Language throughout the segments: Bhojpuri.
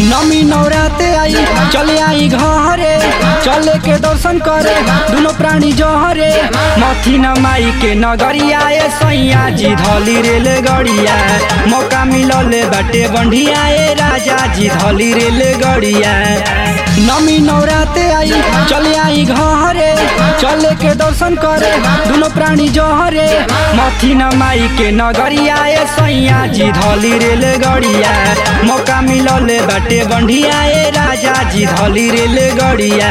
नमी नवराते आई चले आई घरे चले के दर्शन करे दुनो प्राणी जहरे मथी न माई के नगरिया ए सैया जी धली रेल गड़िया मौका मिलले बाटे बढ़िया ए राजा जी धली रेल गड़िया नमी नवराते आई चले आई घरे चले के दर्शन करे दुनो प्राणी जहरे मथी न माई के नगरिया ए सैया जी धली रेल गड़िया मौका मिलले बाटे बढ़िया ए राजा जी धली रेल गड़िया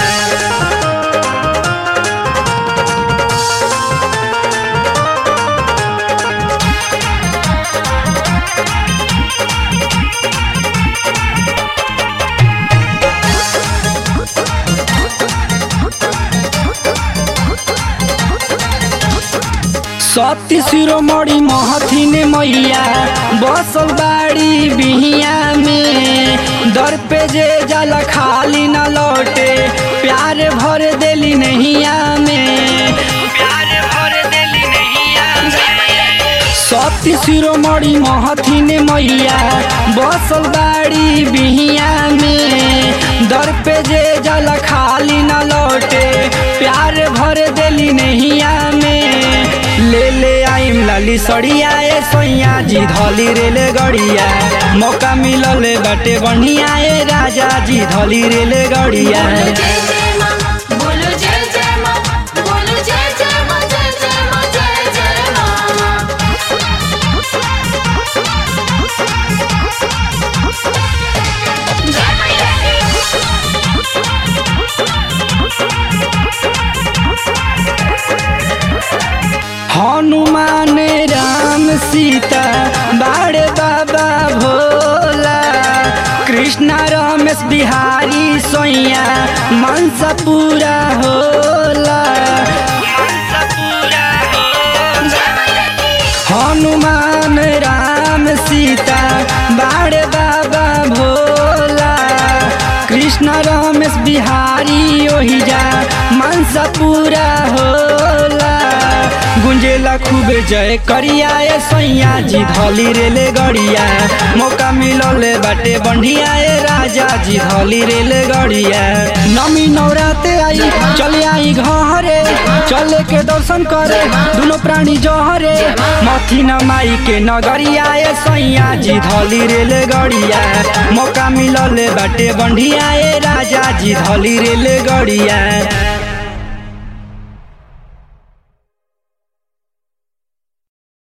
सती शिरोमणि महथिन मैया बसल बाड़ी बिहिया में दर पे जे जल खाली न लौटे प्यार भर देली नैया में प्यार भर देली नैया सती शिरोमणि महथिन मैया बसल बाड़ी बिहिया में दर पे जे जल खाली न लौटे प्यार भर देली नैया में ले ले आइम लाली सड़िया ए सैया जी धली रेल गड़िया मौका मिलले बाटे बढ़िया ए राजा जी धली रेल गड़िया बोलो जय जय माँ बोलो जय जय माँ बोलो जय जय माँ जय जय माँ जय जय माँ जय मैया हनुमान राम सीता बाड़े बाबा भोला कृष्णा रमेश बिहारी सोइया मनसा पूरा होला जय मैया हनुमान राम सीता बाड़े बाबा भोला कृष्ण रमेश बिहारी ओहिजा मनसा पूरा होला गुंजेला खूबे जय करिया ए सैया जी धली रेल गड़िया मौका मिलले बाटे बढ़िया ए राजा जी धली रेल गड़िया नमी नवराते आई चले आई घरे चले के दर्शन करे दुनो प्राणी जहरे मथी न माई के नगरिया ए सैया जी धली रेल गड़िया मौका मिलले बाटे बढ़िया ए राजा जी धली रेल गड़िया